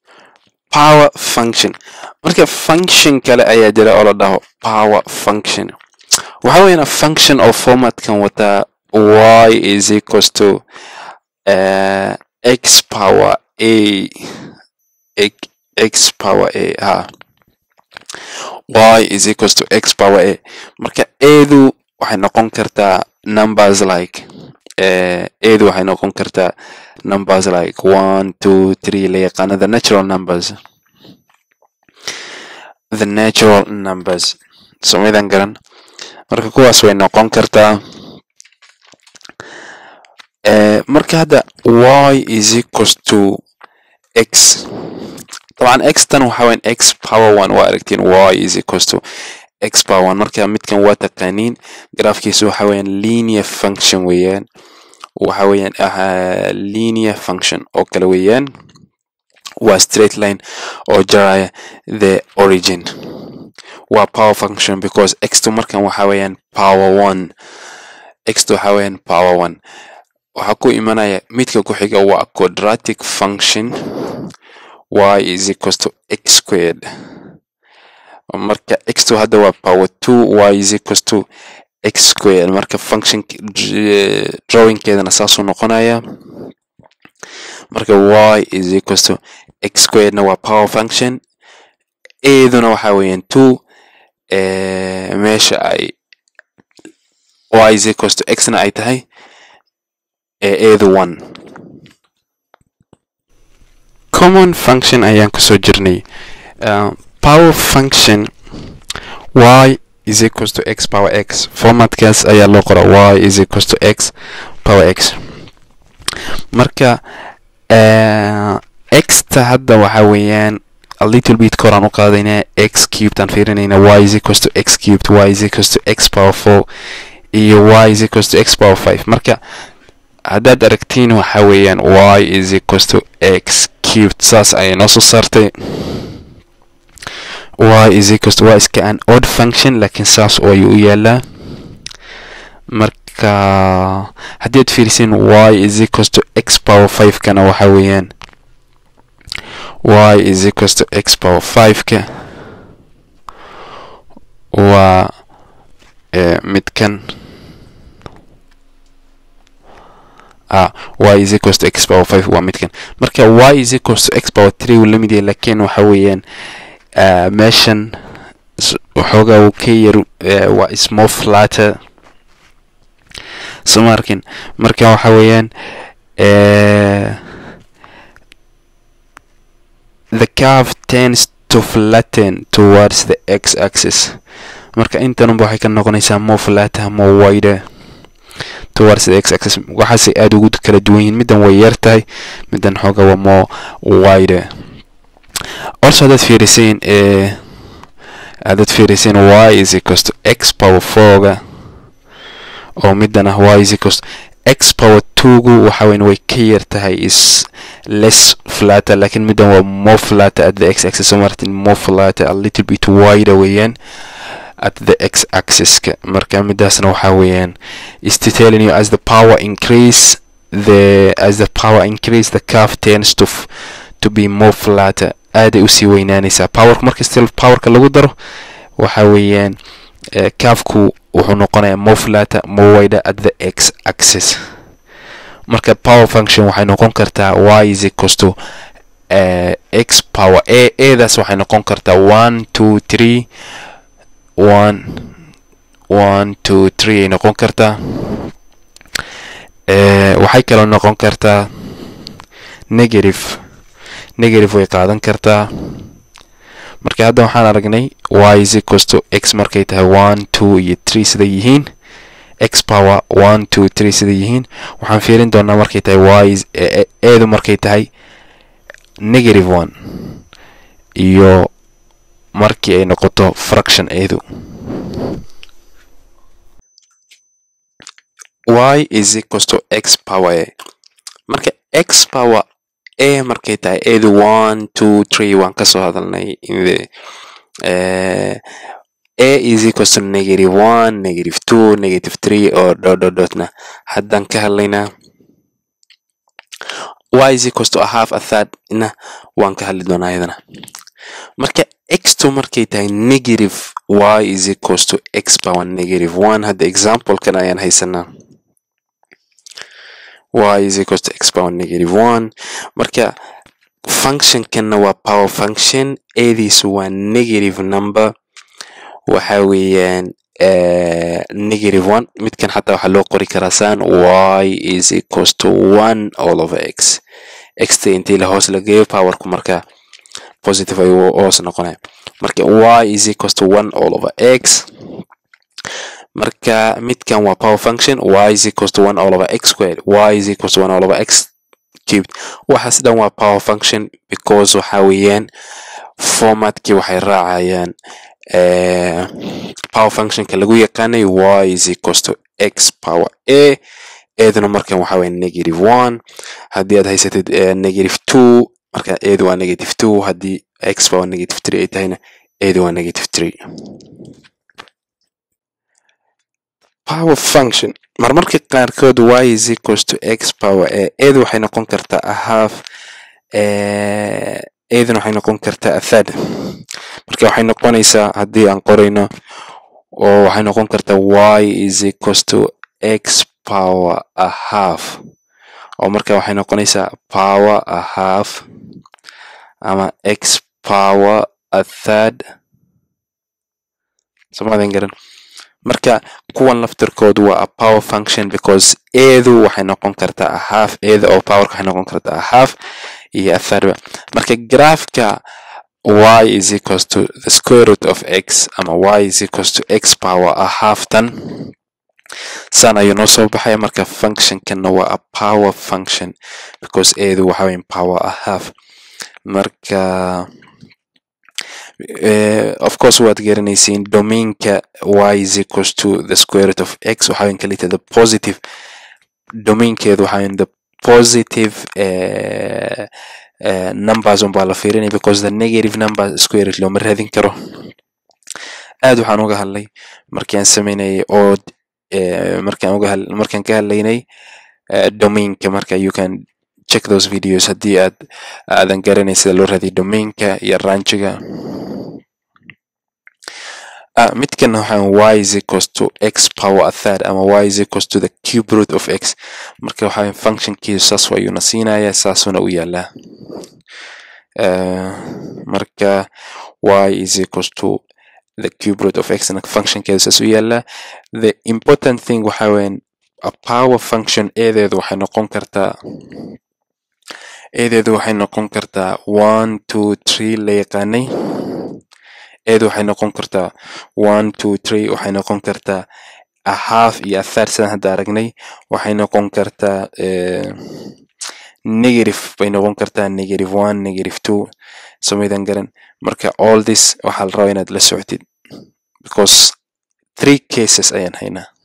power function marka function kale ayaa jira oo la dhaho power function waxa weeyaan function oo formatkan wataa y is equals to uh, x power a x power a ha y is equals to x power a marka eedu waxay noqon kartaa numbers like uh, eedu waxay noqon kartaa numbers like one two three la yaqaano the natural numbers the natural numbers somidan garan marka kuwaas way noqon kartaa uh, marka hadda y is equals to x طبعا x tan waxa weyan x power one waa aragtiin y is equals to x power one marka midkan waa taqaaniin graafkiisu waxa weeyaan linear function weeyaan waxa weeyaan uh, linear function oo kale weeyaan waa straight line oo jaraya the origin waa power function because x2 markan waxa weeyaan power one x2 waxa weeyaan power one waxaa ku imanaya midka ku xiga waa quadratic function y is equals to x squared marka x2 hadda waa power two y is equals to x squared marka function drawingkeedana saasuu noqonaya marka y is equals to x squaredna waa power function eeduna waxa weeyaan two meesha ay y is equals to xna ay tahay eedu one common function ayaan kusoo jirnay uh, power function y is equals to x power x formatkaas ayaa loo qora y is equals to x power x marka uh, xta hadda waxa weeyaan a little bit koraan u qaadayna x cubed aan fiirinayna y is equals to x cubed y is equals to x power four iyo y is equals to x power five marka haddaad aragtiin waxa weeyaan y is equals to x cubed saas ayay noo soo saartay y is equals to y iska an odd function laakiin saas oo ayuu u yaalaa marka haddii aad fiirisin y is equals to x power five kana waxa weeyaan y is equals to x power five ka waa midkan ah y is equals to x power five waa midkan marka y is equals to x power three uu la mid yahay laakiin waxa weeyaan meeshan waxoogaa uu ka yar waa small flatter soo ma arkin marka waxa weeyaan the curve tends to flatten towards the x axis marka intanunba waxay ka noqonaysaa more flatter more wider towards the x axis waxaasay aada ugu kala duwan yihiin middan way yar tahay middan xooga waa more wider also haddaad fiirisayn haddaad fiirisayn y is equals to x power fourga oo middan ah y is equals to x power twogu waxa weyn way ka yar tahay is less flatter laakiin middan waa more flatter at the x axis so martin more flatter a little bit wider weeyaan at the x axis marka midaasna waxa weeyaan is to telling you as the power increase the as the power increase the curve tends to f to be more flatter aaday usii weynaanaysaa powerka marka still powerka lagu daro waxa weeyaan curveku wuxuu noqonayaa more flatter more wider at the x axis marka power function waxay noqon kartaa y is equals to uh, x power a adaas waxay noqon kartaa one two three one one two three ay noqon kartaa waxay kaloo noqon kartaa negative negative way qaadan kartaa marka hadda waxaan aragnay y is equals to x markay tahay one two iyo three siday yihiin x power one two three siday yihiin waxaan fiirin doonaa markay tahay y eedu markay tahay negative one iyo markii ay noqoto fraction eedu y is equals to x power a marka x power a markay tahay eedu one two three waan kasoo hadalnay in the uh, a is equals to negative one negative two negative three oo dot dot dotna haddaan ka hadlaynaa y is equals to a half a third na waan ka hadli doonaa iyadana marka x2 markay tahay negative y is equals to x power negative one hadda examplekan ayaan haysanaa y is equals to x power negative one marka functionkanna waa power function eediisu waa negative number waxa weeyaan negative one midkan xataa waxaa loo qori karaa saan y is equals to one all over x xt intii la hoos la geeyo powerku marka positive ayuu hoos noqonaya marka y is equals to one all over x marka midkan waa power function y is equals to one all over x squared y is equals to one all over x cubed waxaas dhan waa power function because waxa weeyaan formatkii waxay raacayaan power functionka lagu yaqaanay y is equals to x power a eeduna markan waxa weeye negative one haddii aad haysatid negative two marka eedu waa negative two haddii x power negative three ay tahayna eedu waa negative three power function marmarka qaarkood y is equals to x power a eedu waxay noqon kartaa a half eeduna waxay noqon kartaa a third marka waxay noqonaysaa haddii aan qorayno oo waxay noqon kartaa y is equals to x power a half oo marka waxay noqonaysaa power a half ama x power a third somadan garan marka kuwan laftirkoodu waa a power function because eedu waxay noqon kartaa a half eeda oo powerka waxay noqon kartaa a half iyo a third marka graafka y is equals to the square root of x ama y is equals to x power a half tan san ayuu noo soo baxaya marka functionkanna waa a power function because eedu waxa weyn power a half marka uh, of course waad garanaysiin domainka y is equals to the square root of x waxa weyn kalita the positive domainkeedu waxa weyn the positive uh, uh, numbers unbaa la fiirinaya because the negative number square root looma raadin karo aad waxaan uga hadlay markaan sameynayay ood markaan uga markaan ka hadlaynay domainka marka you can check those videos haddii aad aadan garanay sida loo raadiyo domainka iyo ranchiga midkan waxaan y is equals to x power a third ama y is equals to the cube root of x marka waxaa functionkiisu saas ayuuna siinaya saasuna u yaalaa marka y is equals to the cube root of x functionkeedu saas u yaalaa the important thing waxa weyan a power function eedeedu waxay noqon kartaa eedeedu waxay noqon kartaa one two three la yaqaanay eedu waxay noqon kartaa one two three waxay noqon kartaa a half iyo a third sidaan hadda aragnay waxay noqon kartaa negative bay noqon kartaa negative one negative two somaydan garan marka all this waxaa la rabaa inaad la socotid because three cases ayaan haynaa